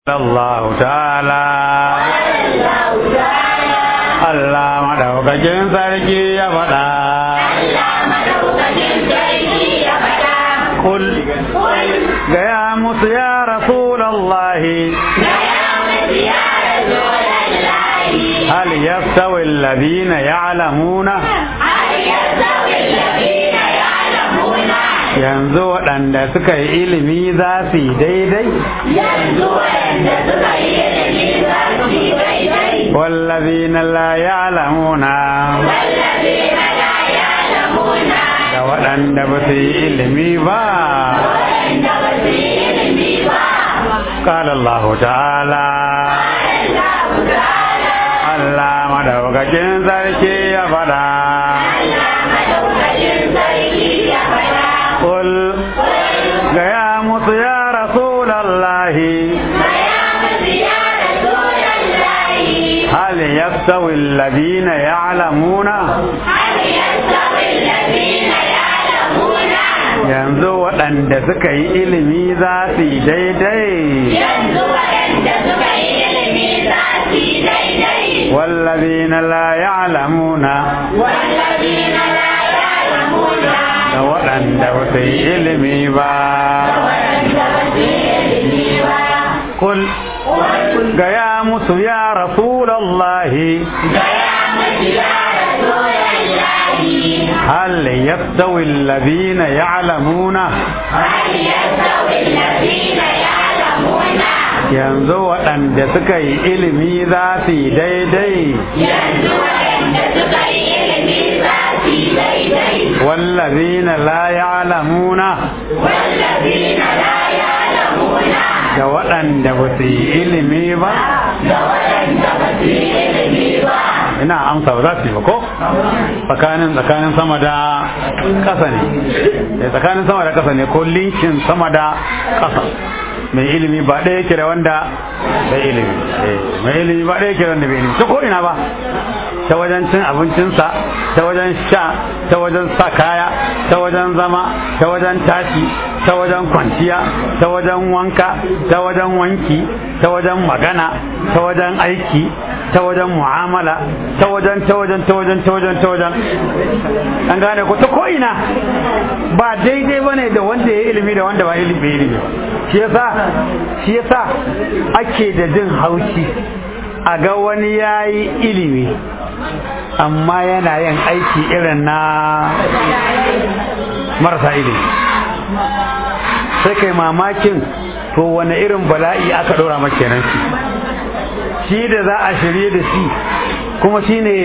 Allah ta'ala Allah madaukakin sarki ya faɗa Kul gaya musu ya Rasulallahi هل يستوي الذين يعلمون yanzu waɗanda suka yi ilimi za su yi daidai yanzu waɗanda suka yi ilimi za su yi daidai wallazina la ya'lamuna wallazina la ya'lamuna da waɗanda ba su yi ilimi ba waɗanda ba su yi ilimi ba قال الله تعالى Allah ta'ala Allah madaukakin sarki ya faɗa Allah madaukakin sarki ya faɗa قل gaya musu ya rasulallahi Gaya musu ya Rasulallahi هل يستوي الذين يعلمون hal yastawi alladhina ya'lamuna yanzu waɗanda suka yi ilimi za su yi daidai yanzu waɗanda suka yi ilimi za su yi daidai والذين لا يعلمون والذين لا يعلمون da waɗanda ba su yi ilimi ba waɗanda ba su yi ilimi ba kul gaya musu ya rasulallahi gaya musu ya Rasulallahi هل يستوي الذين يعلمون hal yastawi alladhina ya'lamuna yanzu waɗanda suka yi ilimi za su yi daidai yanzu waɗanda suka yi ilimi za su yi daidai والذين لا يعلمون wallazina la ya'lamuna da waɗanda ba su yi ilimi ba da waɗanda ba su yi ilimi ba ina amsa ba za su yi ba ko tsakanin tsakanin sama da ƙasa ne Eh, tsakanin sama da ƙasa ne ko linkin sama da ƙasa mai ilimi ba ɗaya yake da wanda bai ilimi Eh, mai ilimi ba ɗaya yake da wanda bai ilimi ta ko ina ba ta wajen cin abincinsa ta wajen sha ta wajen sa kaya ta wajen zama ta wajen tashi ta wajen kwanciya ta wajen wanka ta wajen wanki ta wajen magana ta wajen aiki ta wajen mu'amala ta wajen ta wajen ta wajen ta wajen ta wajen an gane ko ta ko'ina ba daidai ba ne da wanda ya yi ilimi da wanda ba ilimi bai ilimi ba shi yasa shi yasa ake da jin haushi a ga wani ya yi ilimi amma yana yin aiki irin na marasa ilimi sai kai mamakin to wani irin bala'i aka ɗora maka kenan shi shi da za a shirye da shi kuma shi ne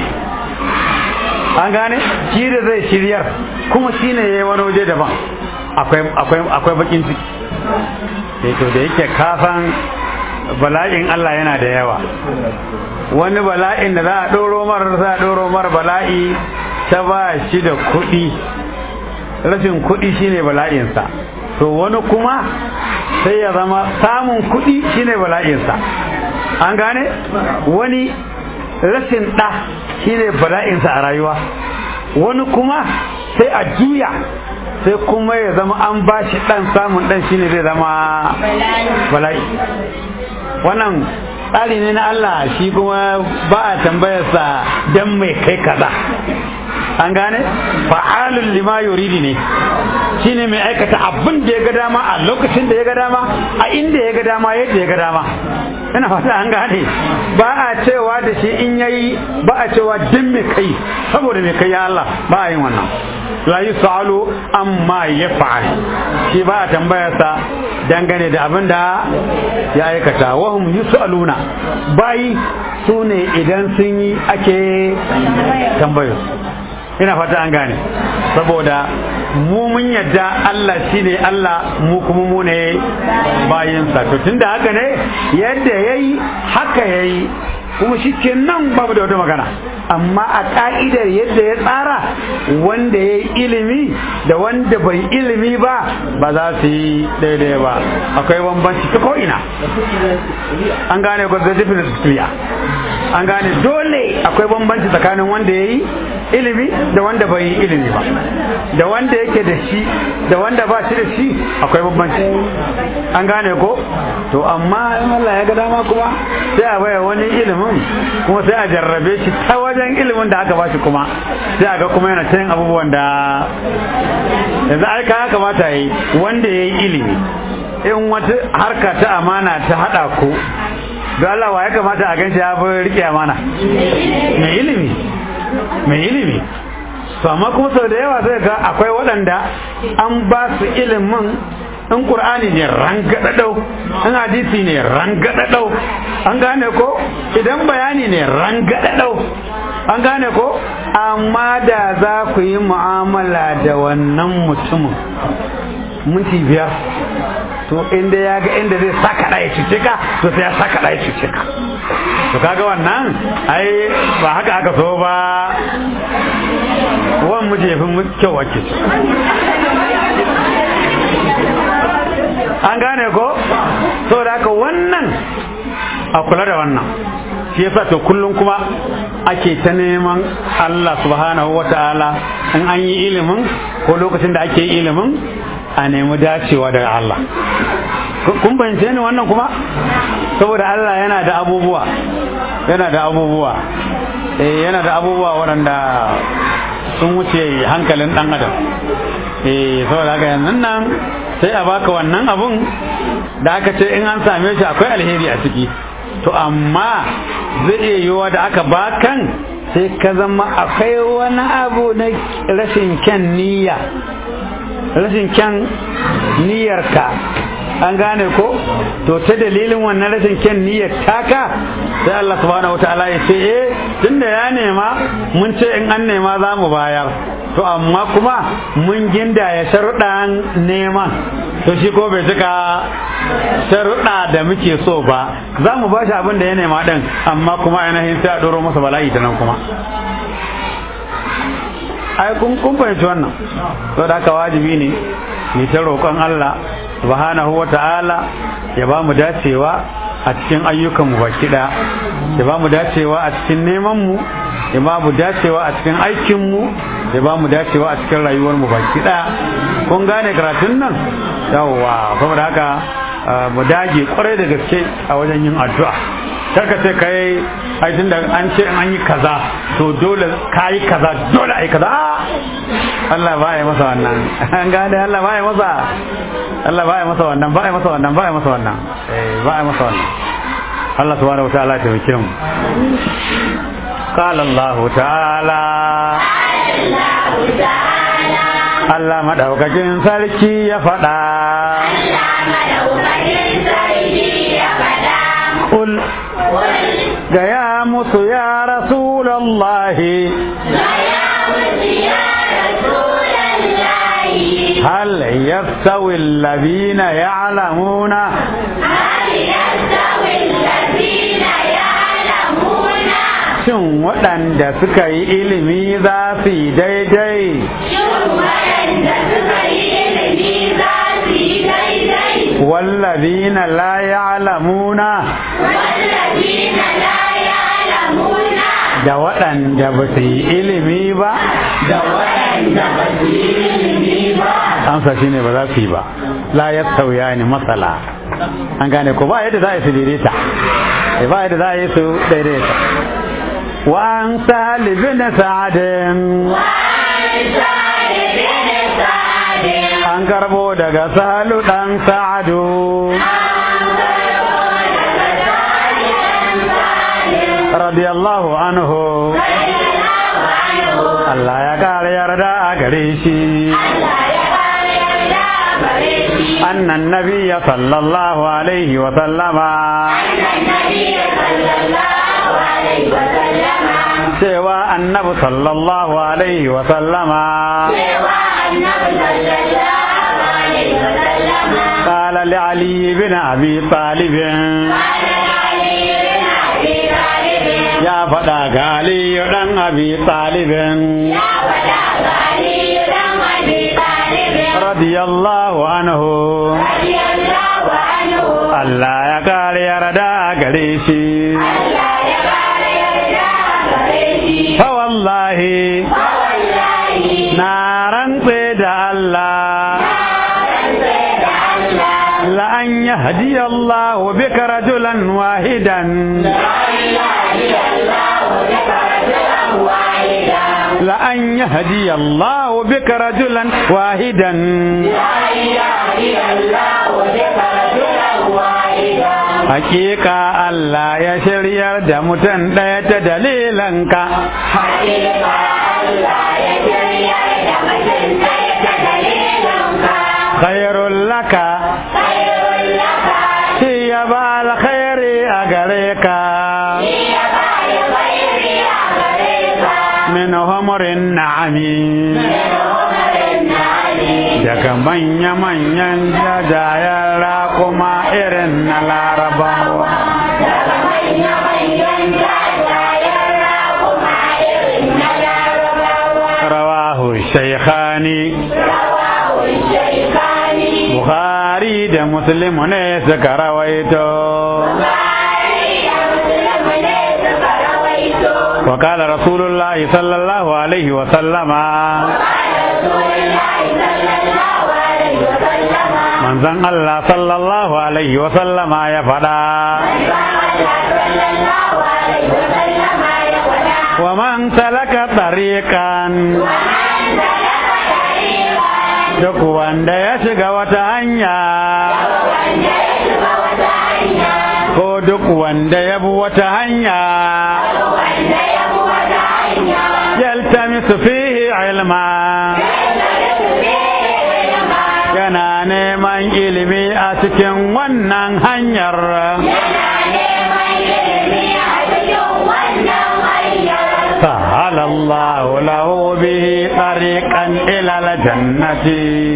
an gane shi da zai shiryar kuma shi ne ya yi wani waje daban akwai bakin ciki Eh, to da yake kafan bala'in Allah yana da yawa wani bala'in da za a ɗoro mar za a ɗoro mar bala'i ta ba shi da kuɗi rashin kuɗi shine bala'insa to wani kuma sai ya zama samun kuɗi shine bala'insa an gane wani rashin ɗa shine bala'insa a rayuwa wani kuma sai a juya sai kuma ya zama an ba shi ɗan samun ɗan shine zai zama bala'i wannan tsari ne na Allah shi kuma ba a tambayarsa dan mai kai kaza an gane fa'alun lima yuridi ne shine mai aikata abin da ya ga dama a lokacin da ya ga dama a inda ya ga dama yadda ya ga dama ina fata an gane ba a cewa da shi in yayi ba a cewa din mai kai saboda mai kai ya Allah ba a yin wannan la yusalu amma yaf'al shi ba a tambayarsa dangane da abin da ya aikata wahum yusaluna bayi su ne idan sun yi ake tambayar ina fata an gane saboda mu mun yadda Allah shine Allah mu kuma mu ne bayinsa to tunda haka ne yadda yayi haka yayi kuma shi nan babu da wata magana amma a ka'idar yadda ya tsara wanda ya yi ilimi da wanda bai ilimi ba ba za su yi daidai ba akwai bambanci ta ko'ina an gane ko the difference is clear an gane dole akwai bambanci tsakanin wanda ya yi ilimi da wanda bai yi ilimi ba da wanda yake da shi da wanda ba shi da shi akwai bambanci an gane ko to amma in Allah ya ga dama kuma sai a baya wani ilimin kuma sai a jarrabe shi ta wajen ilimin da aka ba shi kuma sai a ga kuma yana ta yin abubuwan da yanzu aika ya kamata yi wanda ya yi ilimi in wata harka ta amana ta haɗa ku don Allah wa ya kamata a ganshi ya fi rike amana mai ilimi mai ilimi to amma kuma sau da yawa zai ga akwai waɗanda an ba su ilimin in ƙur'ani ne rangadadau in hadisi ne rangadadau an gane ko idan bayani ne rangadadau an gane ko amma da za ku yi mu'amala da wannan mutumin minti biyar to inda ya ga inda zai saka ɗaya cuce ka to sai ya saka ɗaya cuce ka to kaga wannan ai ba haka aka so ba wan mu jefin kyau wake an gane ko saboda haka wannan a kula da wannan shi yasa to kullum kuma ake ta neman Allah subhanahu wata'ala in an yi ilimin ko lokacin da ake ilimin a nemi dacewa daga Allah kun fahimce ni wannan kuma saboda Allah yana da abubuwa yana da abubuwa eh yana da abubuwa waɗanda sun wuce hankalin ɗan adam eh saboda haka yanzu nan sai a baka wannan abun da aka ce in an same shi akwai alheri a ciki to amma zai iya yiwuwa da aka bakan sai ka zama akwai wani abu na rashin kyan niyya rashin kyan niyyarka an gane ko to ta dalilin wannan rashin kyan niyyar taka sai Allah subhanahu wataala ya ce eh tunda ya nema mun ce in an nema za mu bayar to amma kuma mun ginda ya sharuɗan neman to shi ko bai cika sharuɗa da muke so ba za mu ba shi abin da ya nema ɗin amma kuma ainihin sai a ɗoro masa bala'i ta nan kuma ai kun kun fahimci wannan to da haka wajibi ne mu ta roƙon Allah subhanahu wa ta'ala ya ba mu dacewa a cikin ayyukan mu baki ɗaya ya ba mu dacewa a cikin neman mu ya ba mu dacewa a cikin aikin mu ya ba mu dacewa a cikin rayuwar mu baki ɗaya kun gane karatun nan yawwa saboda haka mu dage kwarai da gaske a wajen yin addu'a karka ce kai ai tunda an ce an yi kaza to dole ka yi kaza dole ai kaza Allah ba ya masa wannan an gane Allah ba ya masa Allah ba ya masa wannan ba ya masa wannan ba ya masa wannan eh ba ya masa wannan Allah subhanahu wataala ta wake mu قال الله تعالى Allah madaukakin sarki ya faɗa Kul gaya musu ya Rasulallahi هل يستوي الذين يعلمون Shin waɗanda suka yi ilimi za su yi daidai? والذين لا يعلمون da waɗanda ba su yi ilimi ba da waɗanda ba su yi ilimi ba amsa shine ba za su yi ba la ya sauya ni matsala an gane ko ba yadda za a yi su daidaita ba yadda za a yi su daidaita wa an salibin sa'adin an karbo daga salu dan sa'adu radiyallahu anhu Allah ya kare yarda a gare shi أن النبي صلى الله عليه وسلم سوى النبي صلى الله عليه وسلم قال لعلي بن أبي طالب يا فدا علي بن أبي طالب رضي الله عنه Allah ya kare yarda gare shi wallahi wallahi na rantse da Allah rantse da Allah la an yahdi Allah bika rajulan wahidan la an yahdi Allah bika rajulan wahidan hakika Allah ya shiryar da mutum ɗaya ta dalilanka khairul laka shi ya ba alkhairi a gare ka min humurin na'ami daga manya-manyan jajayen raƙuma irin na larabawa rawahu shaikhani bukhari da muslim ne suka rawaito وقال رسول الله صلى الله عليه وسلم من زن الله صلى الله عليه وسلم يا فدا ومن سلك طريقا duk wanda ya shiga wata hanya ko duk wanda ya bi wata hanya yaltamisu fihi ilma yana neman ilimi a cikin wannan hanyar سهل الله له به طريقا إلى الجنة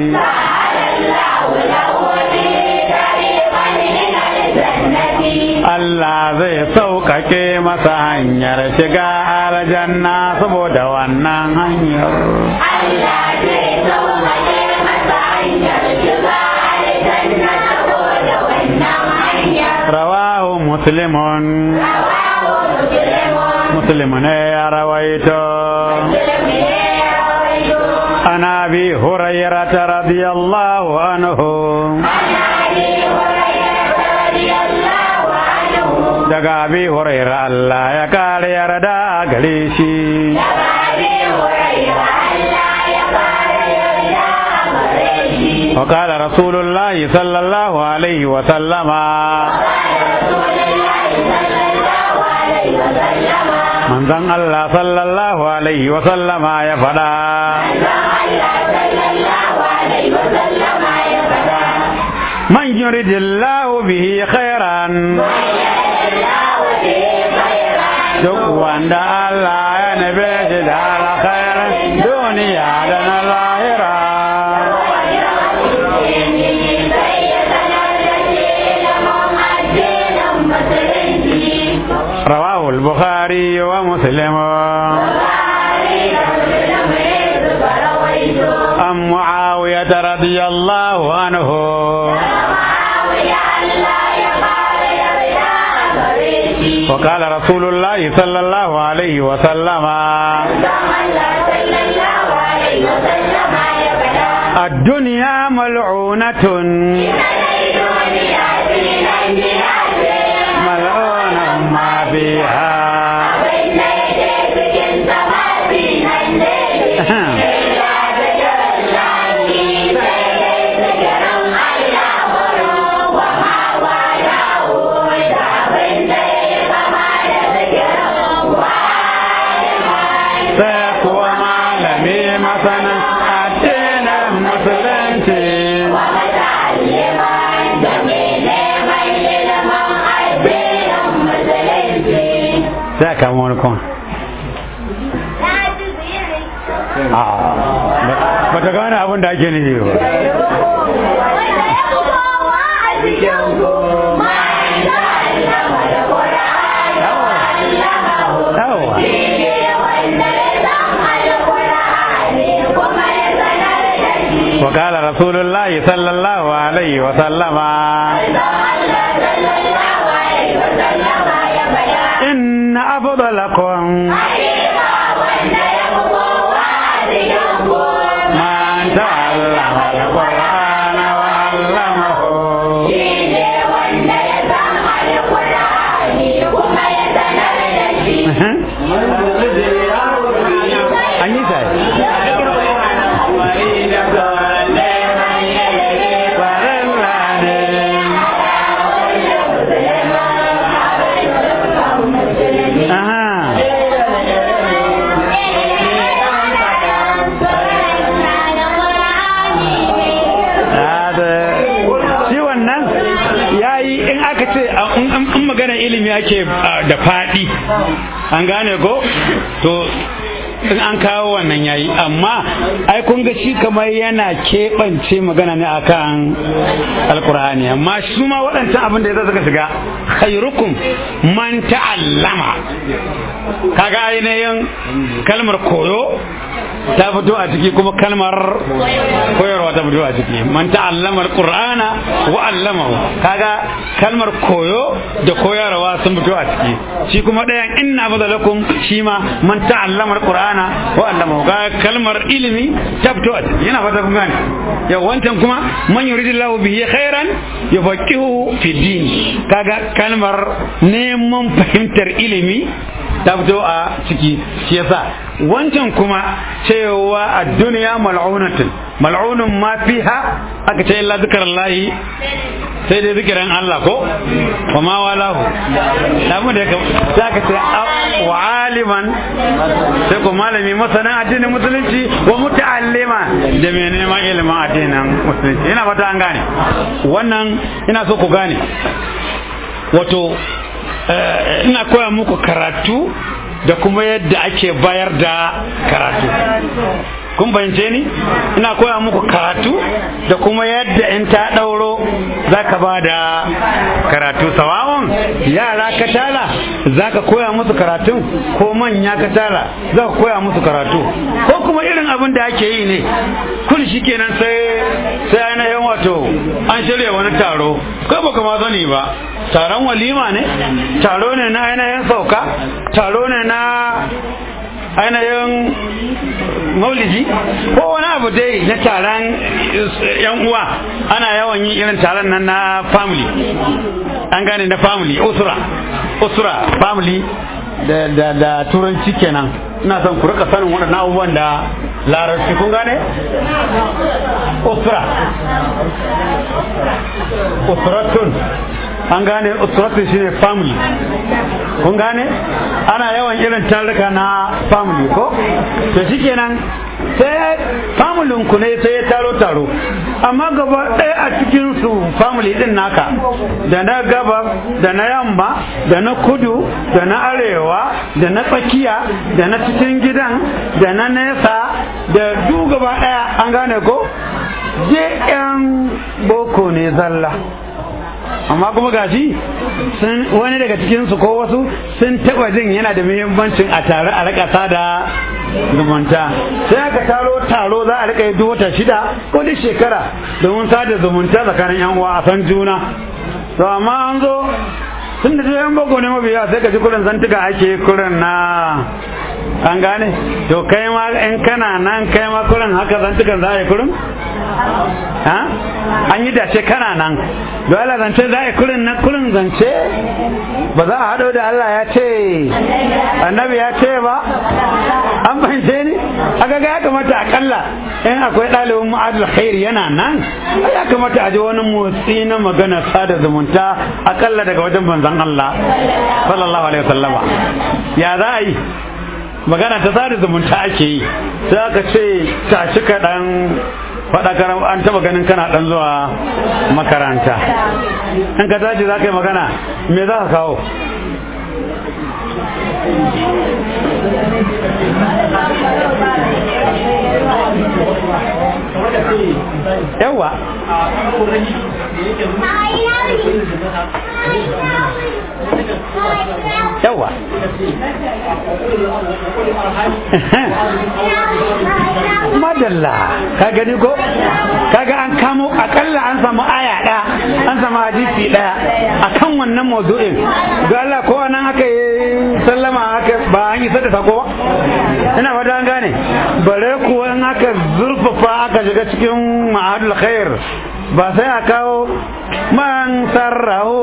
Allah zai sauƙaƙe masa hanyar shiga aljanna saboda wannan hanyar. Allah zai sauƙaƙe masa hanyar shiga aljanna saboda wannan hanyar. Rawahu Muslimun, Rawahu Muslimun. Muslim ne ya rawaito. Muslim ne ya rawaito. An abi Hurairata radiyallahu anhu. Ana Abi Hurairah radiyallahu anhu. Daga abi Huraira Allah ya kare yarda gare shi. Daga Abi Hurairah Allah ya fara yarda a gare shi. وقال رسول الله صلى الله عليه وسلم من ذن الله صلى الله عليه وسلم يا فدا من يريد الله به خيرا duk wanda Allah ya nabe shi da alkhairin duniya da na lahira رواه البخاري ومسلم عن معاوية رضي الله عنه وقال رسول الله صلى الله عليه وسلم الدنيا ملعونة ملعون ما فيها sai kuwa malami masana addinin musulunci sai ka wani kuma ba ta gane abin da ake nufi ba yawa وقال رسول الله صلى الله عليه وسلم إن أفضلكم in magana ilimi ake da faɗi an gane ko to in an kawo wannan yayi amma ai kun ga shi kamar yana keɓance magana ne akan alkur'ani amma su ma waɗancan abin da ya suka shiga khairukum man ta'allama kaga ainihin kalmar koyo ta fito a ciki kuma kalmar koyarwa ta fito a ciki man ta'allama alqur'ana wa 'allamahu kaga kalmar koyo da koyarwa sun fito a ciki shi kuma ɗayan inna badalakum shi ma man ta'allama alqur'ana wa 'allamahu kaga kalmar ilimi ta fito a ciki yana fata kun gane yau wancan kuma man yuridillahu bihi khairan yufaqihu fi din kaga kalmar neman fahimtar ilimi ta fito a ciki shi yasa wancan kuma cewa a duniya mal'unatun mal'unun ma fiha aka ce illa zikarallahi sai dai zikirin Allah ko wa ma walahu damu da sai aka ce wa aliman sai ko malami masana addinin musulunci wa muta'allima da mai neman ilimin addinin musulunci ina fata an gane wannan ina so ku gane wato ina koya muku karatu da kuma yadda ake bayar da karatu kun bayance ni ina koya muku karatu da kuma yadda in ta ɗauro za ka ba da karatu sawawon yara ka tala za ka koya musu karatun ko manya ka tala za ka koya musu karatu ko kuma irin abin da ake yi ne kun shi kenan sai sai ainihin wato an shirya wani taro ko baka ma sani ba taron walima ne taro ne na ainihin sauka taro ne na ainihin maulidi ko wani abu dai na taron yan uwa ana yawan yin irin taron nan na family an gane na family usura usura family da, da, da turanci kenan ina son ku rika sanin waɗannan abubuwan da larabci kun gane usura usuratun an gane usuratun shine family kun gane ana yawan irin taruka na family ko to shikenan sai familin ku ne sai ya taro taro amma gaba ɗaya a cikin su family din naka da na gaba da na yamma da na kudu da na arewa da na tsakiya da na cikin gidan da na nesa da duk gaba ɗaya an gane ko je yan boko ne zalla amma kuma gashi sun wani daga cikin su ko wasu sun taba jin yana da muhimmancin a tare a rika sada zumunta sai aka taro taro za a rika yi wata shida ko duk shekara domin sada zumunta tsakanin yan uwa a san juna to amma an zo tun da yan bako ne mabiya sai ka ji kurin zantuka ake kurin na an gane to kai ma in kana nan kai ma kurin haka zantukan za a yi kurin ha an yi dace kana nan don Allah zance za a yi kurin na kurin zance ba za a haɗo da Allah ya ce annabi ya ce ba an fahimce ni aka ga ya kamata akalla in akwai ɗalibin ma'adul khairi yana nan ya kamata a ji wani motsi na magana sada zumunta akalla daga wajen manzon Allah sallallahu alaihi wasallama ya za a yi magana ta sada zumunta ake yi sai aka ce tashi kaɗan faɗakar an taɓa ganin kana ɗan zuwa makaranta in ka tashi za ka yi magana me za ka kawo yawa yawa madalla ka gani ko kaga an kamo akalla an samu aya ɗaya an samu hadisi ɗaya akan wannan mawdu'in don Allah ko nan aka yi sallama aka ba an yi da sako ba ina fata an gane bare kuwa in aka zurfafa aka shiga cikin ma'adul khair ba sai a kawo man sarraho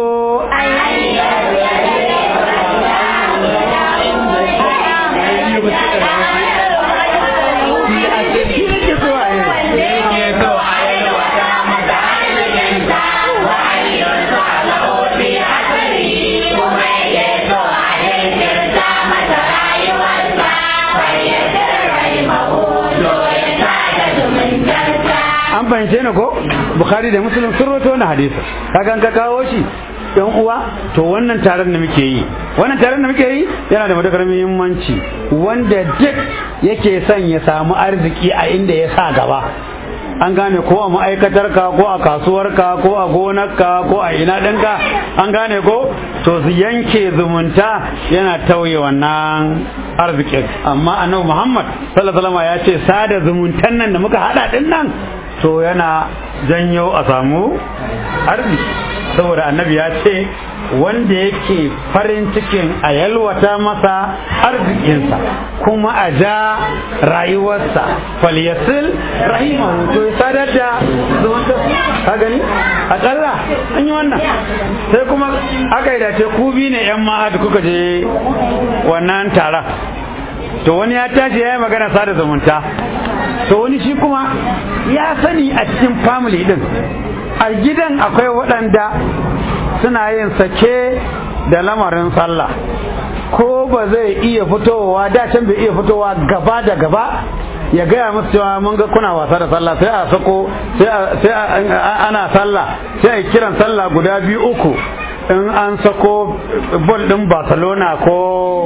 an fahimce ni ko bukhari da muslim sun roto wani hadisi kaga ka kawo shi yan uwa to wannan taron da muke yi wannan taron da muke yi yana da matukar muhimmanci wanda duk yake son ya samu arziki a inda ya sa gaba an gane ko a ma'aikatarka ko a kasuwarka ko a gonarka ko a ina ɗinka an gane ko to su yanke zumunta yana tauye wannan arzikin amma annabi muhammad sallallahu alaihi ya ce sada zumuntan nan da muka hada din nan to yana janyo a samu arziki saboda annabi ya ce wanda yake farin cikin a yalwata masa arzikinsa kuma a ja rayuwarsa falyasil rahimahu to ya sadar da zumunta ka gani akalla an yi wannan sai kuma aka yi dace ku bi ne yan ma'ad kuka je wannan taron to wani ya tashi ya yi magana sada zumunta to wani shi kuma ya sani a cikin family din a gidan akwai waɗanda suna yin sake da lamarin sallah ko ba zai iya fitowa da can bai iya fitowa gaba da gaba ya gaya musu cewa mun ga kuna wasa da sallah sai a sako sai ana sallah sai a kiran sallah guda biyu uku in an sako bol din barcelona ko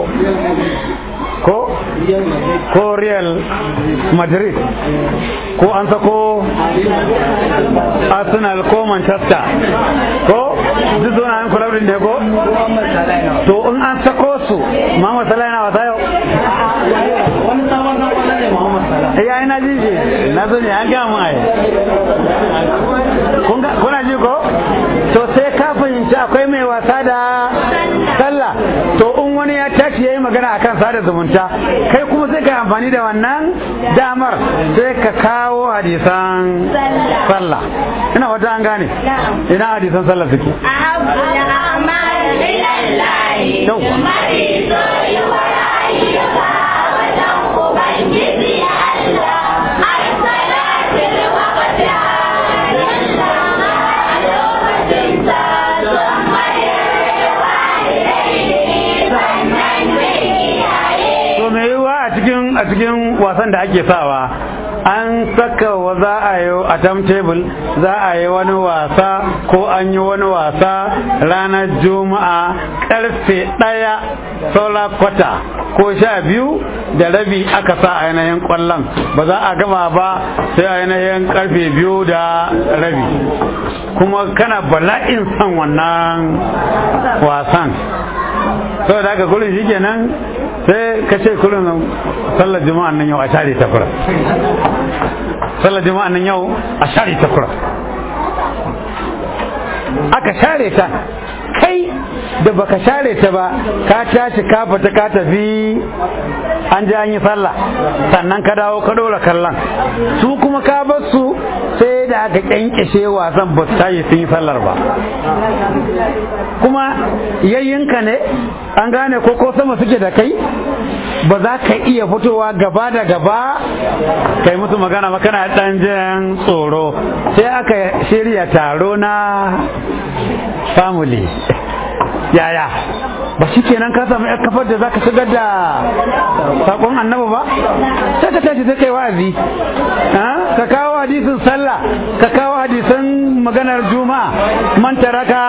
ko ko real madrid ko an sako arsenal ko manchester ko duk zuwa an kula ne ko to in an sako su Muhammad Salah yana wasa yau wani sabon na kwallo ne Muhammad Salah eh ai na ji shi na zo ne an ga mun ai kun ga kuna ji ko to sai ka fahimci akwai mai wasa da sallah to in wani ya tashi yayi magana akan sada zumunta kai kuma sai ka yi amfani da wannan damar sai ka kawo hadisan sallah ina wata an gane ina hadisan sallah suke أحب الأعمال إلى الله يوه. mafi soyuwar ayyuka wajen Ubangiji Allah har salatin waqtiha lillama a lokacin ta sun mayarwa ilaihi sannan da iyaye to me yiwuwa a cikin a cikin wasan da ake sawa an saka wa za a yi a timetable za a yi wani wasa ko an yi wani wasa ranar juma'a karfe ɗaya saura kwata ko sha biyu da rabi aka sa a yanayin kwallon ba za a gama ba sai a yanayin karfe biyu da rabi kuma kana bala'in son wannan wasan saboda haka kullum shi kenan sai ka ce kullum sallar juma'an nan yau a share ta kura sallar juma'an nan yau a share ta kura aka share ta kai da baka share ta ba ka tashi ka fita ka tafi an ji an yi sallah sannan ka dawo ka dora kallon su kuma ka bar su sai da aka kyankyashe wasan ba su tashi sun yi sallar ba kuma yayyinka ne an gane ko ko sama suke da kai ba za ka iya fitowa gaba da gaba kai musu magana ba kana dan jin tsoro sai aka shirya taro na family yaya ba shi kenan ka samu yar kafar da za ka shigar da sakon annabi ba sai ka tashi sai kai wa'azi ha? ka kawo hadisin sallah ka kawo hadisan maganar juma'a man taraka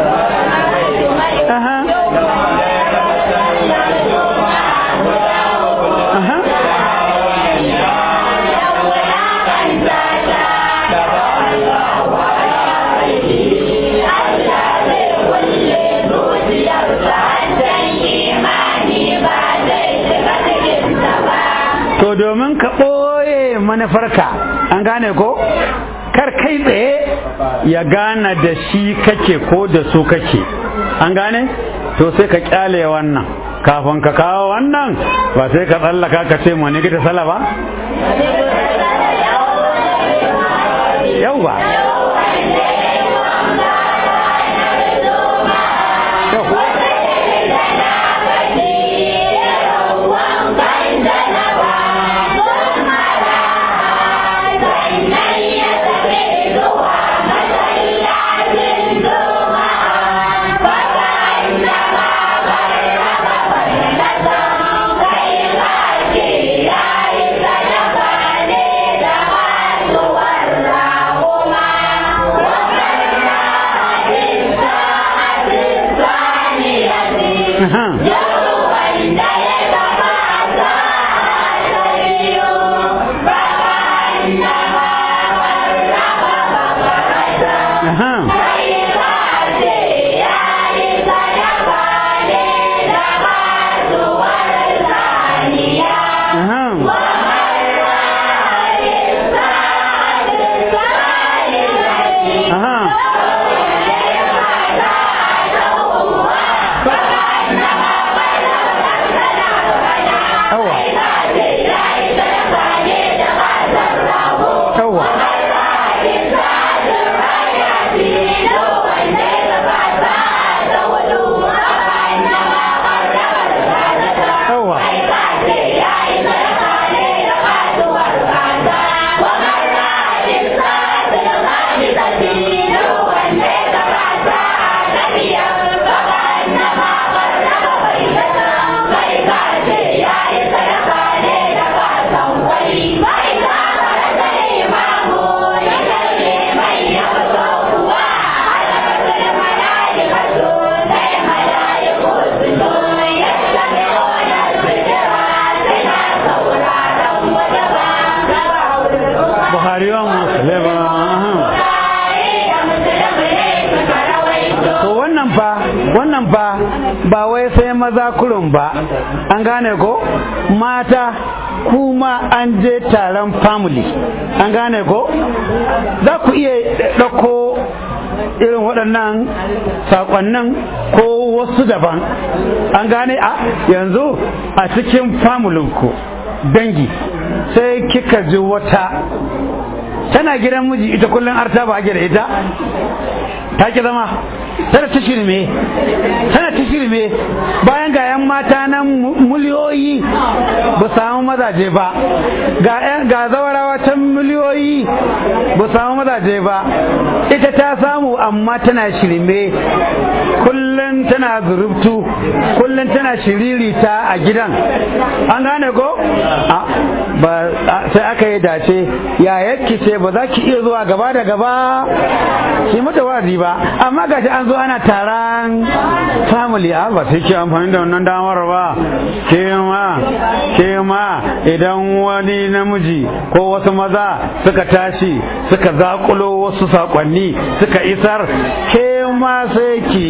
aha aha to domin ka ɓoye manufarka an gane ko kar kai tsaye ya gane da shi kake ko da su kake an gane to sai ka kyale wannan kafin ka kawo wannan ba sai ka tsallaka ka ce mu ne gita sala ba yauwa Kuma Aha. Aha. Aha. Aha. Yawa. Yawa. Yawa. Buhari wa Muslim. Aha. To wannan fa wannan fa ba wai sai maza kurun ba an gane ko mata kuma an je taron family an gane ko za ku iya ɗauko irin waɗannan saƙonnin ko wasu daban an gane a yanzu a cikin famulinku dangi sai kika ji wata tana gidan miji ita kullum arta ba ake da ita ta ki zama tana ta shirme tana ta shirme bayan ga 'yan mata nan miliyoyi ba samu mazaje ba ga 'yan ga zawarawa can miliyoyi ba samu mazaje ba ita ta samu amma tana shirme kullum tana zurubtu kullum tana shiririta a gidan an gane ko A, ba a- sai aka yi dace ya yake ce ba za ki iya zuwa gaba da gaba ki mata wazi ba amma gashi an zo ana taron family a ba sai ki amfani da wannan damar ba ke ma ke ma idan wani namiji ko wasu maza suka tashi suka zakulo wasu sakonni suka isar ke ma sai ki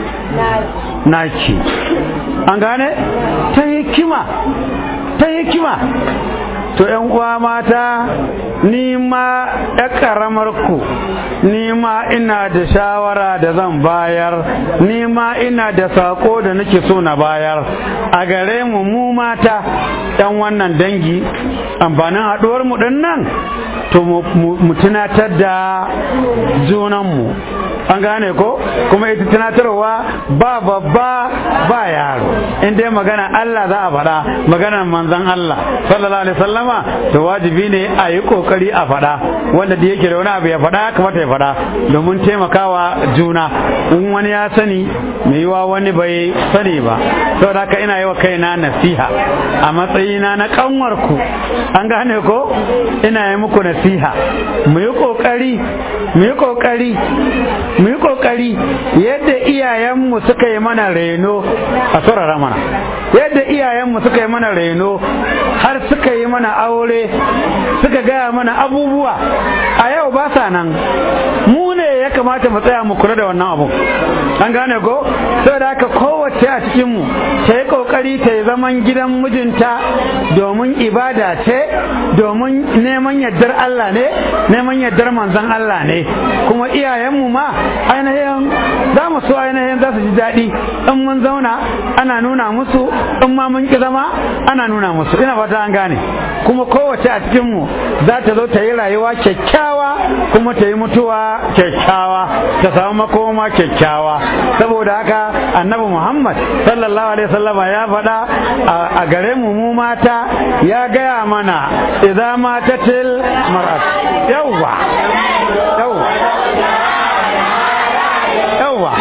naki an gane ta hikima ta hikima to yan uwa mata ni ma ya karamar ku ni ma ina da shawara da zan bayar ni ma ina da sako da nake so na bayar a gare mu mu mata yan wannan dangi amfanin haɗuwar mu ɗin nan to mu- mu mu tunatar da junanmu an gane ko kuma ita tunatarwa ba babba ba yaro in dai magana Allah za a faɗa maganar manzon Allah sallallahu alaihi wasallama to wajibi ne a yi kokari a faɗa wanda da yake da wani abu ya faɗa ya kamata ya faɗa domin taimakawa juna in wani ya sani mai yiwa wani bai sani ba saboda haka ina yi wa kaina nasiha a matsayina na kanwarku an gane ko ina yi muku nasiha mu yi kokari mu yi kokari mu yi kokari yadda iyayenmu suka yi mana reno a saurara mana yadda iyayenmu suka yi mana reno har suka yi mana aure suka gaya mana abubuwa a yau ba sa nan mu ne ya kamata mu tsaya mu kula da wannan abu an gane ko saboda haka kowace a cikinmu ta yi kokari ta yi zaman gidan mijinta domin ibada ce domin neman yardar Allah ne neman yardar manzon Allah ne kuma iyayenmu ma ainihin za mu so ainihin za su ji daɗi in mun zauna ana nuna musu in ma mun ki zama ana nuna musu ina fata an gane kuma kowace a cikinmu za ta zo ta yi rayuwa kyakkyawa kuma ta yi mutuwa kyakkyawa ta samu makoma kyakkyawa saboda haka annabi muhammad sallallahu alaihi wasallama ya faɗa a- a gare mu mu mata ya gaya mana idza matatil mar'at yawwa yawwa yawwa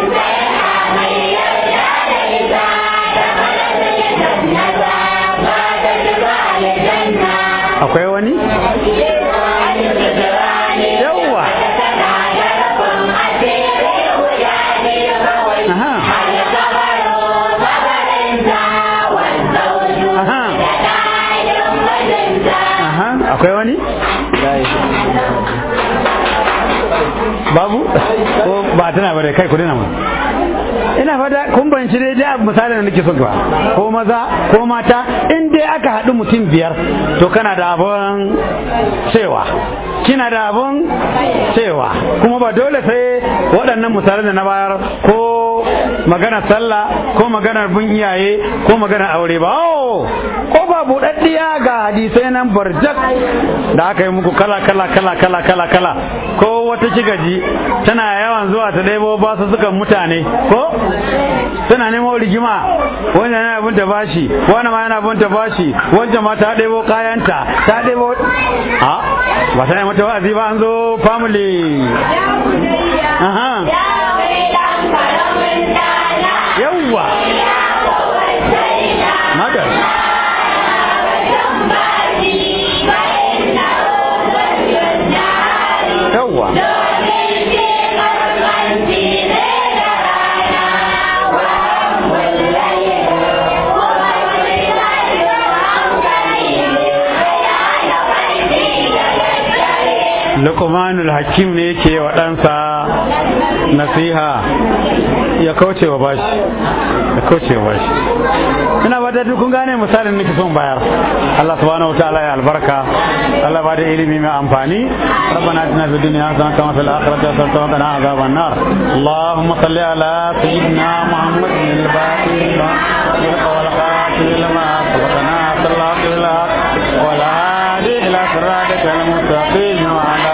akwai wani yawwa aha ko ba tana ba da kai ku dina mu ina fata kun banci dai da misali da nake son ba ko maza ko mata in dai aka haɗu mutum biyar to kana da abun cewa kina da abun cewa kuma ba dole sai waɗannan misalan da na bayar ko maganar sallah ko maganar bin iyaye ko maganar aure ba ko ba buɗaɗɗiya ga hadisai nan barjak da aka yi muku kala kala kala kala kala kala ko wata kigaji tana yawan zuwa ta ɗebo ba su sukan mutane ko tana nemo rigima wanda yana bin ta bashi wani ma yana bin ta bashi wancan ma ta ɗebo kayanta ta ɗebo a ba ta yi mata wa'azi ba an zo family aha yawwa mata yawwa Luqmanul Hakim ne yake wa ɗansa nasiha ya kauce wa bashi ya kauce wa bashi ina ba da kun gane misalin nake son bayar Allah subhanahu wataala ya albarka Allah ba da ilimi mai amfani ربنا اتنا في الدنيا حسنه وفي الاخره حسنه وقنا عذاب النار اللهم صل على سيدنا محمد الباقي والخاتم لما سبقنا صلى الله عليه وسلم ولا الى صراطك المستقيم وعلى